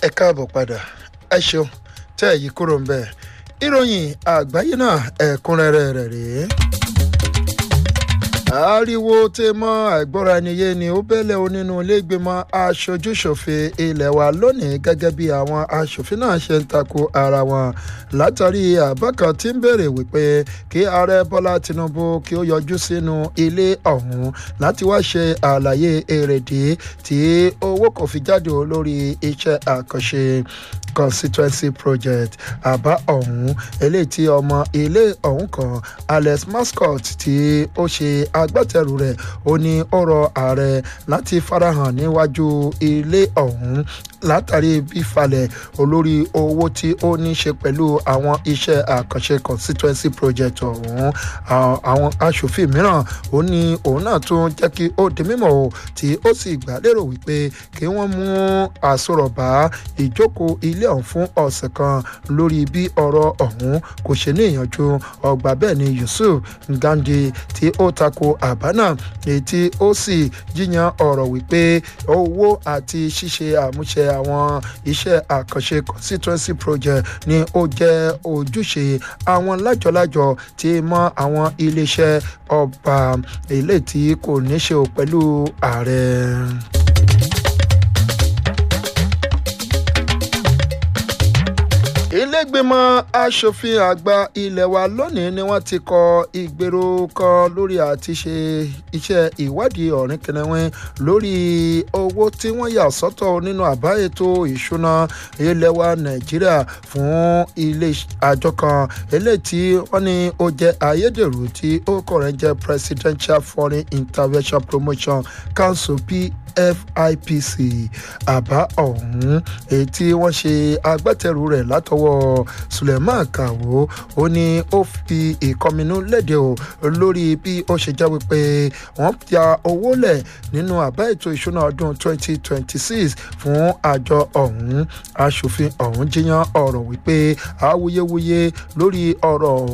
ẹ káàbọ̀ padà ẹ ṣeun tẹ́ ẹ̀ yí kúrò ń bẹ̀ ìròyìn àgbáyé náà ẹ̀kúnrẹ́rẹ́ rẹ̀ rèé ariwo tẹ mọ àìgbọ́ra ẹni yé ni ó bẹ́lẹ̀ o nínú iléègbèmọ̀ aṣojúṣòfin ilé wa lónìí gẹ́gẹ́ bí àwọn aṣòfin náà ṣe ń tako ara wọn látàrí àbá kan tí ń béèrè wípé kí ààrẹ bọ́lá tinubu kí ó yọjú sínú ilé ọ̀hún láti wá ṣe àlàyé èrèdí tí owó kò fi jáde lórí iṣẹ́ àkànṣe constituency project àbá ọ̀hún eléyìí tí ọmọ ilé ọ̀hún kan alex mascot tí ó ṣe agbátẹrù rẹ̀ ó ní ọ̀rọ̀ ààrẹ láti farahàn níwájú ilé ọ̀hún látàrí bífalẹ̀ olórí owó tí ó ní ṣe pẹ̀lú àwọn iṣẹ́ àkànṣe constituency project ọ̀hún àwọn aṣòfin mìíràn ó ní òun náà tún jẹ́ kí ó di mímọ̀ o tí ó sì gbà lérò wípé kí wọ́n mú àsọ̀rọ̀ bá ìjókòó ilé ọ̀hún fún ọ̀sẹ̀ kan lórí bí ọ̀rọ̀ ọ̀hún kò ṣe ní ìyànjú ọgbà bẹ́ẹ̀ ni yusuf ngandi tí ó tako àbá náà èyí tí ó sì jiyàn ọ̀rọ̀ wípé owó àti ṣíṣe àmúṣe àwọn iṣẹ́ àkànṣe constituency project ni ó jẹ́ ojúṣe àwọn lájọlájọ tí mọ́ àwọn iléeṣẹ́ ọba ilé tí kò ní ṣe pẹ̀lú ààrẹ. ilégbèmọ̀ asòfin àgbà ilé wa lónìí ni wọ́n ti kọ ìgbèrò kan lórí àti ṣe iṣẹ́ ìwádìí ọ̀rìn kìnìún lórí owó tí wọ́n yà sọ́tọ̀ nínú àbá ètò ìṣúná ilé wa nàìjíríà fún ilé àjọ kan eléyìí tí wọ́n ní ó jẹ́ ayédèrú tí ó kọ̀rẹ́ jẹ́ presidential foreign intervention promotion council p fipc àbá ọ̀hún èyí tí wọ́n ṣe agbátẹrù rẹ̀ látọwọ́ suleiman kawo ó ní ó fi ìkọminú léde o lórí bí ó ṣe jẹ́ wípé wọ́n ya owó lẹ̀ nínú àbá ètò ìṣúná ọdún 2026 fún àjọ ọ̀hún aṣòfin ọ̀hún jiyàn ọ̀rọ̀ wípé awuyewuye lórí ọ̀rọ̀